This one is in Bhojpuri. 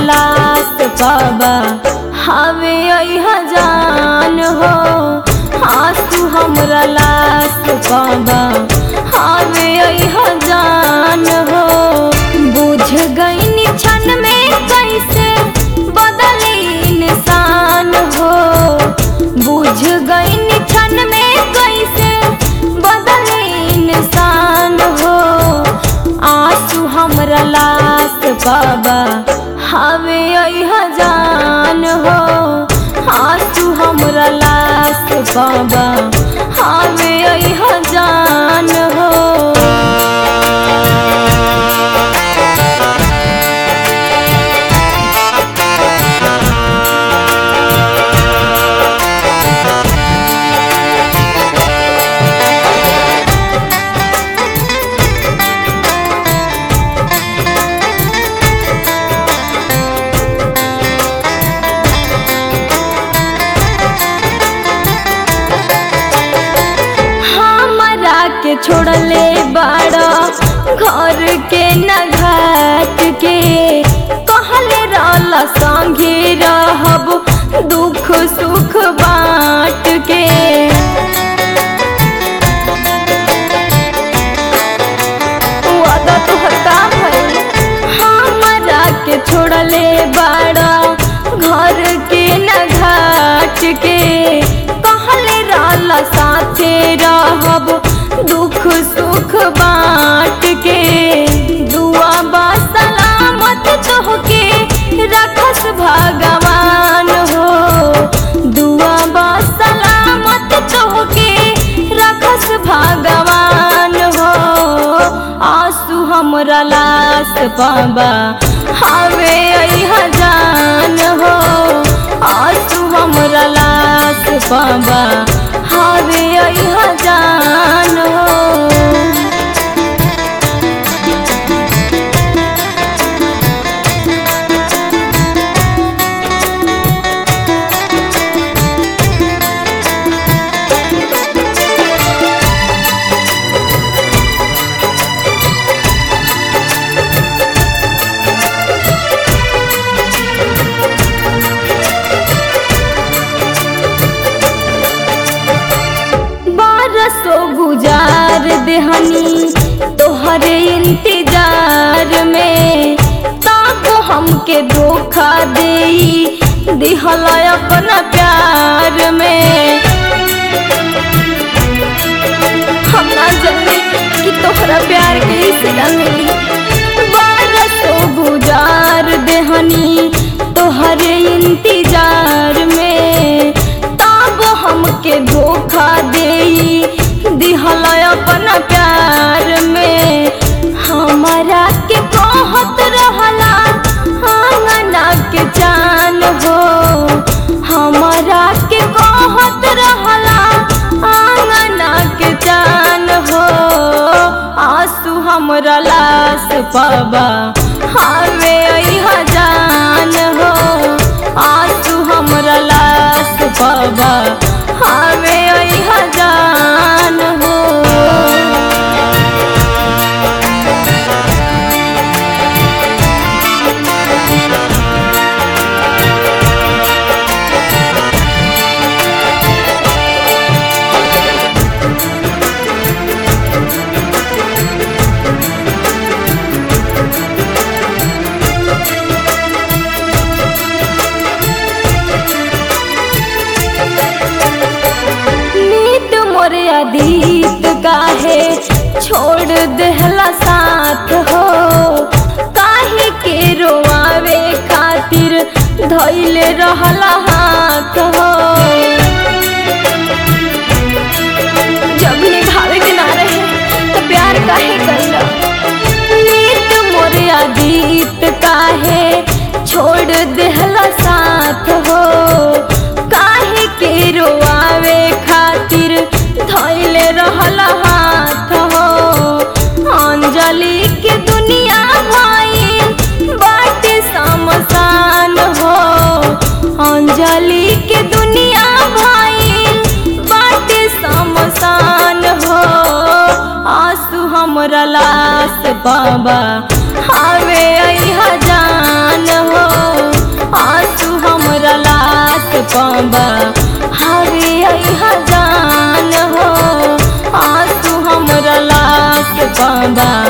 लाश बाबा हवे अहा जान हो आंसू हमरा लाश बाबा हवे अहा जान हो बुझ गई क्षण में कैसे बदली इंसान हो बुझ गई क्षण में कैसे बदली इंसान हो आंसू हमरा लाश बाबा हवे अहा जान हो आंसू हमरा लाश बाबा हवे अहा जान हो हमरा के छोड़ले बाड़ा घर के न घाट के कहले रहला संगे रहब दुख सुख बाँट के वादा तोहर का भइल हमरा के छोड़ले बाड़ा घर के न घाट के कहले रहला साथे रहब दुख सुख बाँट के दुआ बा सलामत तोहके रखस भगवान हो दुआ बा सलामत तोहके रखस भगवान हो आंसू हमरा लाश बाबा हवे अहा जान हो आंसू हमरा लाश बाबा हवे अहा जान हो बारसो गुजार देहनी तोहरे इंतजार में तब हमके धोखा देई दिहला अपना प्यार में हम ना जाने कि तोहरा प्यार के सिला मिली बारसो गुजार देहनी तोहरे इंतजार में तब हमके धोखा देई दिहला अपना प्यार में हमारा के कहत रहला आंगना के जान हो हमारा के कहत रहला आंगना के जान हो आंसू हमरा लाश बाबा हवे अहा जान हो आंसू हमरा लाश बाबा हवे अहा जान हो नीत मोरे अदीत काहे छोड़ देहला साथ हो काहे के रोआवे खातिर धैले रहला हाथ हो जब निभावे के ना रहे तो प्यार काहे कैला नीत मोरे अदीत काहे छोड़ देहला साथ हो काहे के रोआवे खातिर धैले रहला हाथ हो अंजलि के दुनिया भाई बाटे समसान हो अंजलि के दुनिया भाई बाटे समसान हो आंसू हमरा लाश बाबा हवे अहा जान हो भी यहाँ जान हो आंसू हमरा लाश बाबा